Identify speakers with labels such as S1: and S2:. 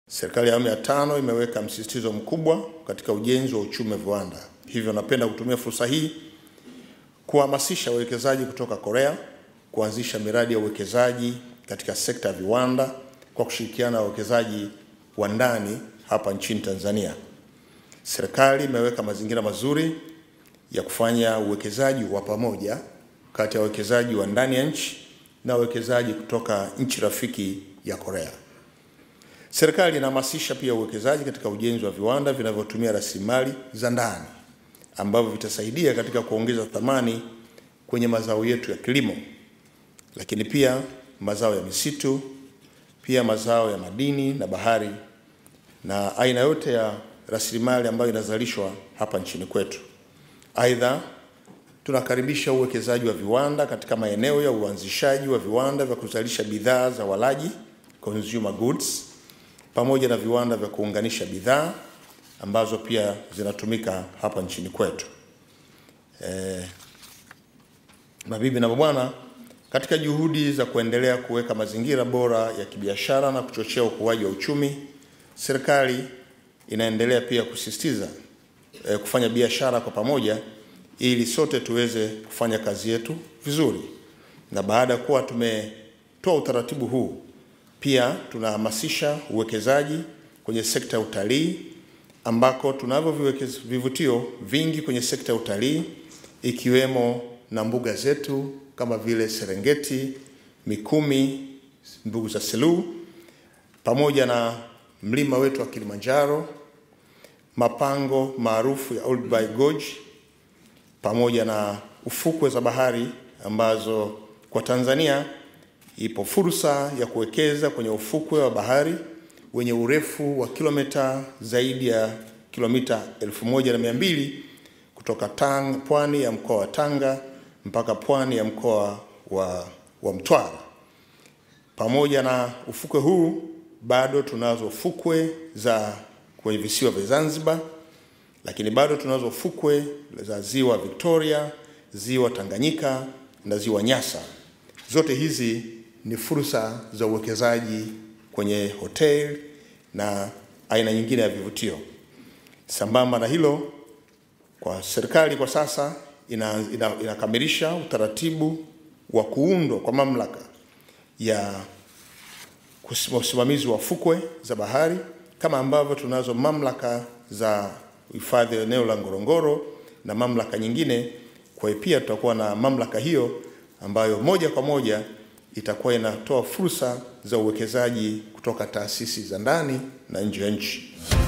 S1: Serikali ya awamu ya tano imeweka msisitizo mkubwa katika ujenzi wa uchumi wa viwanda. Hivyo napenda kutumia fursa hii kuhamasisha wawekezaji kutoka Korea kuanzisha miradi ya uwekezaji katika sekta ya viwanda kwa kushirikiana na wawekezaji wa ndani hapa nchini Tanzania. Serikali imeweka mazingira mazuri ya kufanya uwekezaji wa pamoja kati ya wawekezaji wa ndani ya nchi na wawekezaji kutoka nchi rafiki ya Korea. Serikali inahamasisha pia uwekezaji katika ujenzi wa viwanda vinavyotumia rasilimali za ndani ambavyo vitasaidia katika kuongeza thamani kwenye mazao yetu ya kilimo, lakini pia mazao ya misitu, pia mazao ya madini na bahari na aina yote ya rasilimali ambayo inazalishwa hapa nchini kwetu. Aidha, tunakaribisha uwekezaji wa viwanda katika maeneo ya uanzishaji wa viwanda vya kuzalisha bidhaa za walaji consumer goods, pamoja na viwanda vya kuunganisha bidhaa ambazo pia zinatumika hapa nchini kwetu. E, mabibi na mabwana, katika juhudi za kuendelea kuweka mazingira bora ya kibiashara na kuchochea ukuaji wa uchumi, serikali inaendelea pia kusisitiza e, kufanya biashara kwa pamoja ili sote tuweze kufanya kazi yetu vizuri. Na baada ya kuwa tumetoa utaratibu huu, pia tunahamasisha uwekezaji kwenye sekta ya utalii ambako tunavyo vivutio vingi kwenye sekta ya utalii ikiwemo na mbuga zetu kama vile Serengeti, Mikumi, mbuga za Selous pamoja na mlima wetu wa Kilimanjaro, mapango maarufu ya Olduvai Gorge pamoja na ufukwe za bahari ambazo kwa Tanzania ipo fursa ya kuwekeza kwenye ufukwe wa bahari wenye urefu wa kilomita zaidi ya kilomita elfu moja na mia mbili kutoka Tanga, pwani ya mkoa wa Tanga mpaka pwani ya mkoa wa, wa Mtwara. Pamoja na ufukwe huu bado tunazo fukwe za kwenye visiwa vya Zanzibar, lakini bado tunazo fukwe za ziwa Victoria, ziwa Tanganyika na ziwa Nyasa. Zote hizi ni fursa za uwekezaji kwenye hotel na aina nyingine ya vivutio. Sambamba na hilo, kwa serikali kwa sasa ina, ina, inakamilisha utaratibu wa kuundwa kwa mamlaka ya usimamizi wa fukwe za bahari kama ambavyo tunazo mamlaka za hifadhi ya eneo la Ngorongoro na mamlaka nyingine. Kwa hiyo pia tutakuwa na mamlaka hiyo ambayo moja kwa moja itakuwa inatoa fursa za uwekezaji kutoka taasisi za ndani na nje ya nchi.